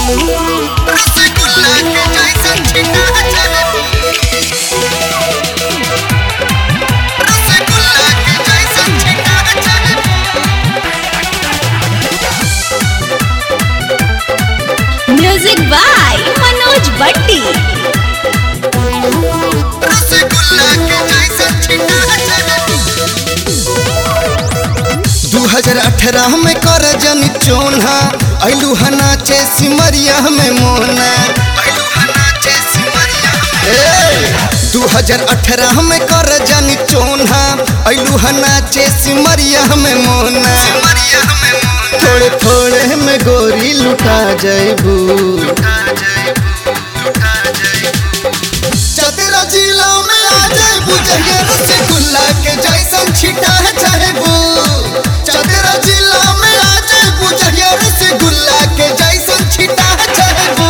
रसगुल्ला के जैसन छिटा चले रसगुल्ला के जैसन छिटा चले म्यूजिक बाय मनोज भट्टी रसगुल्ला के जैसन छिटा चले 2018 में कर जन चोना ऐलू नाचे सिमरिया में मोना पहलू हनाचे सिमरिया ए 2018 में कर जन चोना ऐलू नाचे सिमरिया में मोना सिमरिया में मोना थोड़े थोड़े में गोरी लुटा जैबू लुटा जाएबू लुटा जाएबू चतरा जिला में आ जैबू जहिया रसगुल्ला के जैसन छिटा चाहेबू चतरा जिला में आ जैबू जहिया रसगुल्ला के जैसन छिटा चाहेबू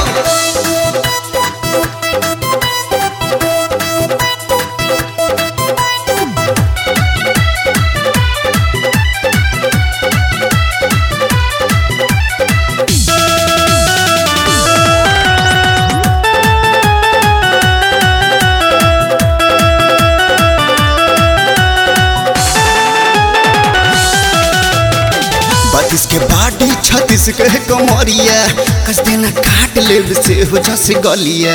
बत्तीस के बाडी छत्तीस के कमरिया कस देना काट ले से हो जस गलिया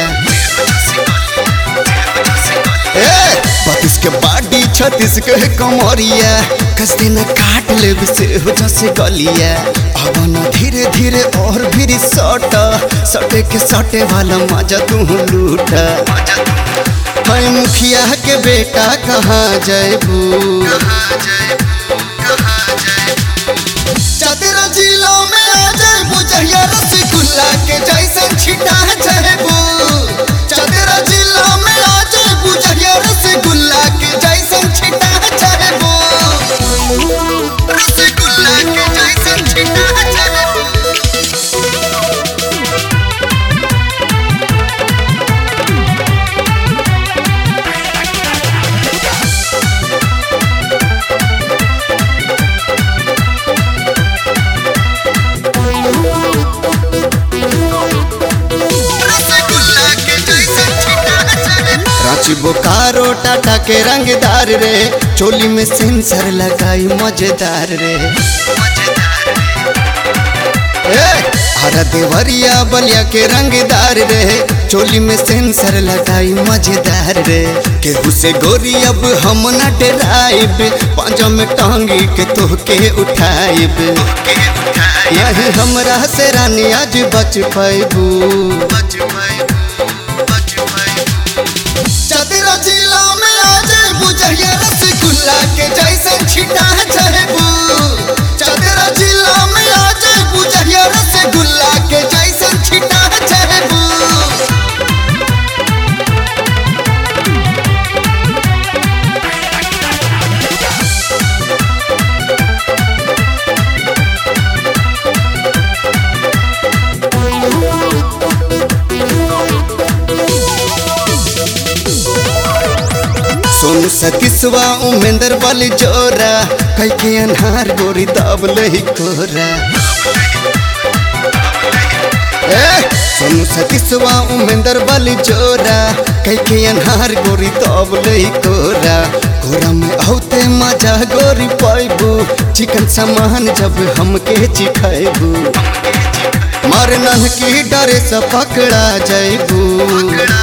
ए बत्तीस के बाडी छत्तीस के कमरिया कस देना काट ले से हो जस गलिया अब न धीरे धीरे और भी सट सटे के सटे वाला मजा तू लूट है मुखिया के बेटा कहाँ जयबू कहाँ जाएबू कहाँ जाएबू चतरा जिला में आ जाए जहिया रसगुल्ला के जैसन छिटा चाहेबू चतरा जिला में आ जाए जहिया रसगुल्ला के जैसन छिटा चाहेबू रसगुल्ला के जैसन छिटा चले रसगुल्ला के जैसन छिटा चले रांची बोकारो टाटा के रंगदार रे चोली में सेंसर लगाई मजेदार रे मजेदार ए हरा देवरिया बलिया के रंगदार रे चोली में सेंसर लगाई मजेदार रे केहू से गोरी अब हम न डराइब पांजों में टांगी के तोहके उठाइब के उठाए यही हमरा से रानी आज बच पैबू बच पाएबू बच पाएबू चतरा जिला में आ जाए जहिया रसगुल्ला के जैसन छिटा चाहेबू चतरा जिला में आ जाए जहिया रसगुल्ला के जैसन छिटा चाहेबू सोनू सतीसवा उमेंद्र वाली जोरा कई के अनहार गोरी दाब लही कोरा ए सोनू सतीसवा उमेंद्र वाली जोरा कई के अनहार गोरी दाब लही कोरा कोरा में औते मजा गोरी पाइबू चिकन सामान जब हमके चिखाइबू मार नन की डरे से पकड़ा जाइबू